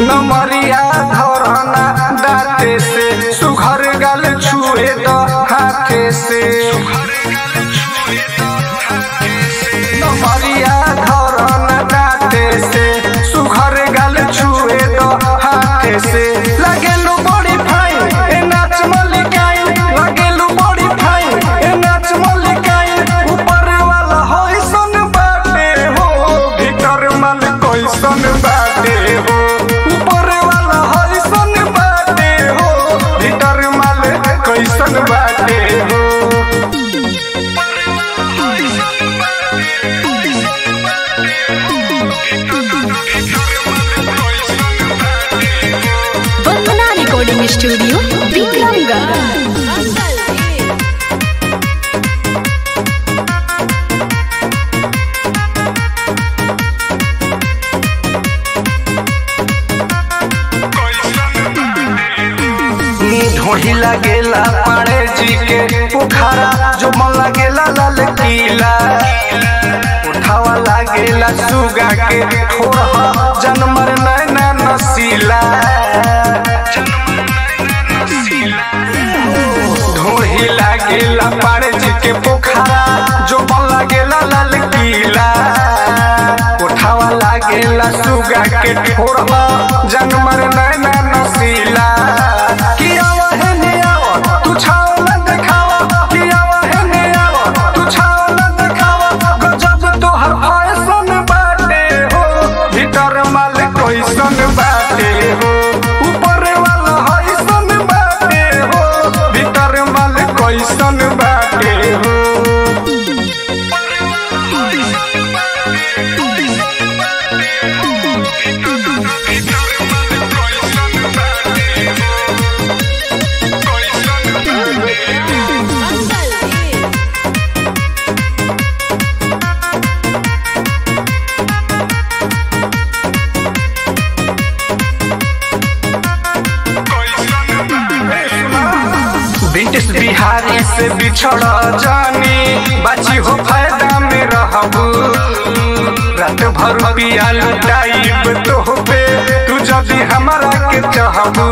नमरिया धरना दाते से सुघर गल छुए द हाथे से नमरिया धरना दाते से सुघर गल छुए द हाथे से लगेलु बड़ी फाइन ए नाच मलिकाइन लगेलु बड़ी फाइन ए नाच मलिकाइन ऊपर वाला होई सन बाटे हो भीतर मन कैसन बाटे हो ऊपर वाला होई सन बाटे हो भीतर मन कैसन बाटे हो वंदना रिकॉर्डिंग स्टूडियो विक्रमगढ़ ढोढ़ी लगेला पाड़े जी के पोखरा जो मन लगेला लाल किला उठावा लागेला सुगा के ठोरहा जनमर नैना नसीला ढोढ़ी लागेला पाड़े जी के पोखरा जो मन लगेला लाल किला उठावा लागेला सुगा के ठोरहा जनमर नैना नसीला कि आवा है ने आवा तू छाओ न देखावा कि आवा है ने आवा तू छाओ न देखावा गजब तोहर फैशन बाटे हो भीतर माल कैसन बाटे हो ऊपर वाला हैसन बाटे हो भीतर माल कैसन बाटे हो ब्रिटिश बिहारी से बिछड़ जानी बाची हो फायदा में रहबू रात भर पिया लुटाइब तो पे तू जदी हमारा के चाहबू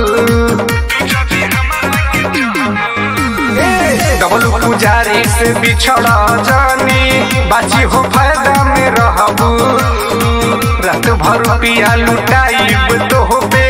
डबल पुजारी से बिछड़ जानी बाची हो फायदा में रहबू रात भर पिया लुटाइब तो पे